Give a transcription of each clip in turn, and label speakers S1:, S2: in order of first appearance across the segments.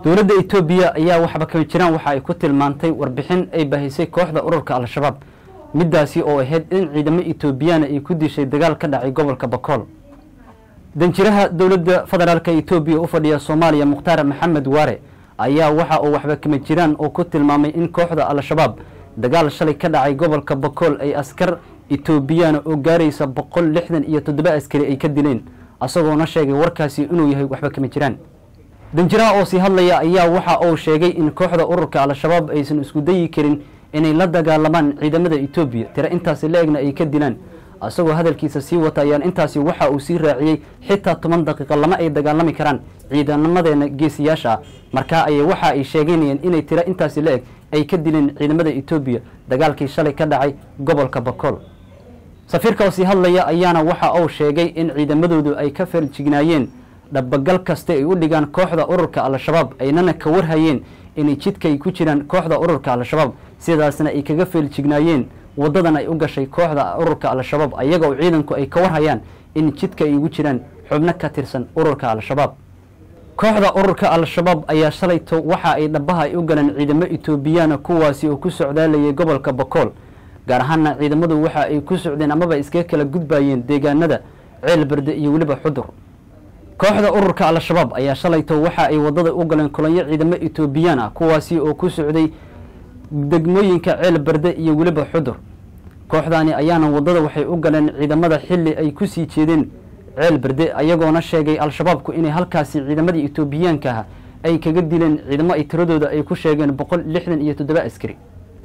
S1: dowladda etoobiya ayaa waxba kama jiraan waxa ay ku tilmaantay warbixin ay bahisay kooxda ururka al-shabaab middaasi oo ahayd in ciidamo etoobiyaana ay ku dishay dagaal ka dhacay gobolka bakool danjiraha dowladda federaalk etoobiya u fadhiya soomaaliya mukhtaar maxamed waare ayaa waxa uu waxba kama jiraan oo ku tilmaamay in kooxda al-shabaab dagaal shalay ka dhacay gobolka bakool ay askar etoobiyaana oo gaaraysa boqol lixdan iyo toddoba askari ay ka dileen asagoona sheegay warkaasi inuu yahay waxba kama jiraan danjiraha oo sii hadlaya ayaa waxa uu sheegay in kooxda ururka al-shabaab aysan isku dayi karin inay la dagaalamaan ciidamada etoobiya tira intaasi la-egna ay ka dilaan isagoo hadalkiisa sii wata ayaan intaasi waxa uu sii raaciyey xitaa toban daqiiqo lama ay dagaalami karaan ciidamadeena geesiyaasha ah markaa ayay waxa ay sheeganayeen inay tira intaasi la-eg ay ka dileen ciidamada etoobiya dagaalkii shalay ka dhacay gobolka bakool safiirka oo sii hadlaya ayaana waxa uu sheegay in ciidamadoodu ay ka farjignaayeen dhabagal kasta ay u dhigaan kooxda ururka al-shabaab aynana ka warhayeen inay jidkaay ku jiraan kooxda ururka al-shabaab sidaasna ay kaga feeljignaayeen wadadan ay u gashay kooxda ururka al-shabaab ayaga oo ciidanku ay ka warhayaan in jidka ay ugu jiraan xubno ka tirsan ururka al-shabaab kooxda ururka al-shabaab ayaa shalayto waxa ay dhabaha ay u galeen ciidamo etoobiyaana kuwaasi oo ku socdaalayay gobolka bakool gaar ahaana ciidamadu waxa ay ku socdeen amaba iskaga kala gudbayeen deegaanada ceel berde iyo weliba xudur kooxda ururka al-shabaab ayaa shalayto waxa ay wadada u galeen kulanyo ciidamo etoobiyaan ah kuwaasi oo ku socday degmooyinka ceel berde iyo weliba xudur kooxdaani ayaana wadada waxay u galeen ciidamada xili ay ku sii jeedeen ceel berde ayagoona sheegay al-shabaabku inay halkaasi ciidamadii etoobiyaanka ah ay kaga dileen ciidamo ay tiradooda ay ku sheegeen boqol lixdan iyo toddoba askari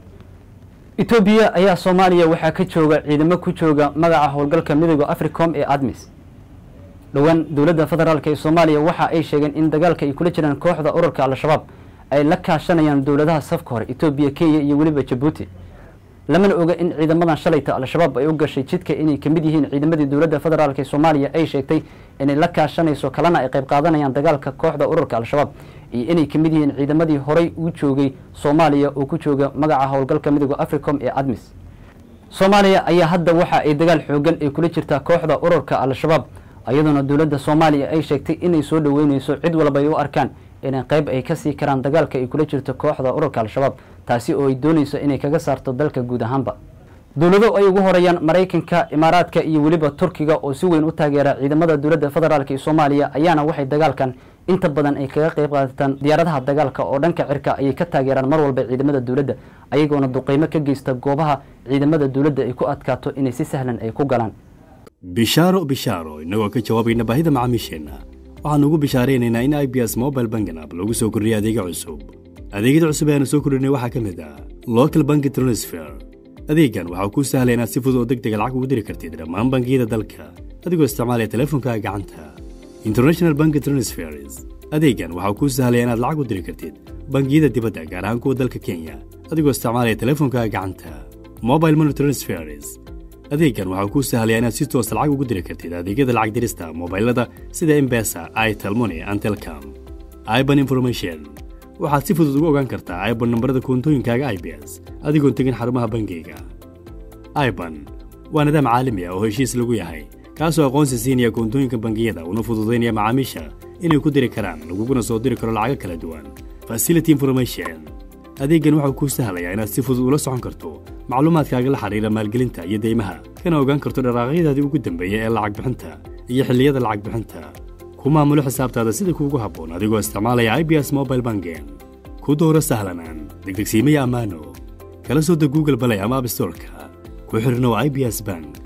S1: etoobiya ayaa soomaaliya waxaa ka jooga ciidamo ku jooga magaca howlgalka midooda africom ee admis dhowaan dowladda federaalk ee soomaaliya waxa ay sheegeen in dagaalka ay kula jiraan kooxda ururka al-shabaab ay la kaashanayaan dowladaha safka hore etoobiya kenya iyo weliba jabuuti lamana oga in ciidamadan shalayta al-shabaab ay u gashay jidka inay kamid yihiin ciidamadii dowladda federaalk ee soomaaliya ay sheegtay inay la kaashanayso kalena ay qayb qaadanayaan dagaalka kooxda ururka al-shabaab iyo inay kamid yihiin ciidamadii horey u joogay soomaaliya oo ku jooga magaca howlgalka midooda africom ee admis soomaaliya ayaa hadda waxa ay dagaal xoogan ay kula jirtaa kooxda ururka al-shabaab iyadoona dowladda soomaaliya ay sheegtay inay soo dhoweyneyso cid walba ay u arkaan inay qayb ay kasii karaan dagaalka ay kula jirto kooxda ururka al-shabaab taasi oo ay dooneyso inay kaga saarto dalka guud ahaanba dowlado ay ugu horeeyaan maraykanka imaaraadka iyo weliba turkiga oo si weyn u taageera ciidamada dowladda federaalk ee soomaaliya ayaana waxay dagaalkan inta badan ay kaga qayb qaadataan diyaaradaha dagaalka oo dhanka cirka ayay ka taageeraan mar walba ciidamada dowladda ayagoona duqeymo ka geysta goobaha ciidamada dowladda ay ku adkaato inay si sahlan ay ku galaan
S2: bishaaro bishaaro innagoo ka jawaabayna baahida macaamiisheenna waxaannu ugu bishaaraynaynaa in i b s mobile bangan app lagu soo kordhiyay adeega cusub adeegyada cusub ee aanu soo kordhinay waxaa ka mid ah local banki transfer adeeggan waxaa kuu sahlaya inaad si fudud oo deg dega lacag ugu diri kartid dhammaan bangiyada dalka adigoo isticmaalaya teleefonkaaga gacanta international banki transfers adeeggan waxaa kuu sahlaya inaad lacag u diri kartid bangiyada dibadda gaar ahaan kuwa dalka kenya adigoo isticmaalaya teleefonkaaga gacanta mobile money transfers adeeggan waxaa kuu sahlaya inaad si toosa lacag ugu diri kartid adeegyada lacag dirista mobailada sida embesa itelmoni and telcom iban information waxaad si fudud ugu ogaan kartaa iban nambarada koontooyinkaaga i b s adigoon tegin xarumaha bangiyga iban waa nidaam caalami ah oo heshiis lagu yahay kaasoo aqoonsi siinaya koontooyinka bangiyada una fududaynaya macaamiisha inay ku diri karaan laguguna soo diri karo lacago kala duwan facility information adeeggan waxau kuu sahlayaa inaad si fudud ula socon karto macluumaadkaaga la xidhiira maalgelinta iyo deymaha kana ogaan karto dharaaqyadaadii ugu dambeeya ee lacag bixinta iyo xilliyada lacag bixinta ku maamulo xisaabtaada sida kuugu habboon adigoo isticmaalaya i b s mobile bangen ku dooro sahlanaan degdegsiimaya ammaano kala soo deg google balay ama abstorka ku xidhnow i b s bank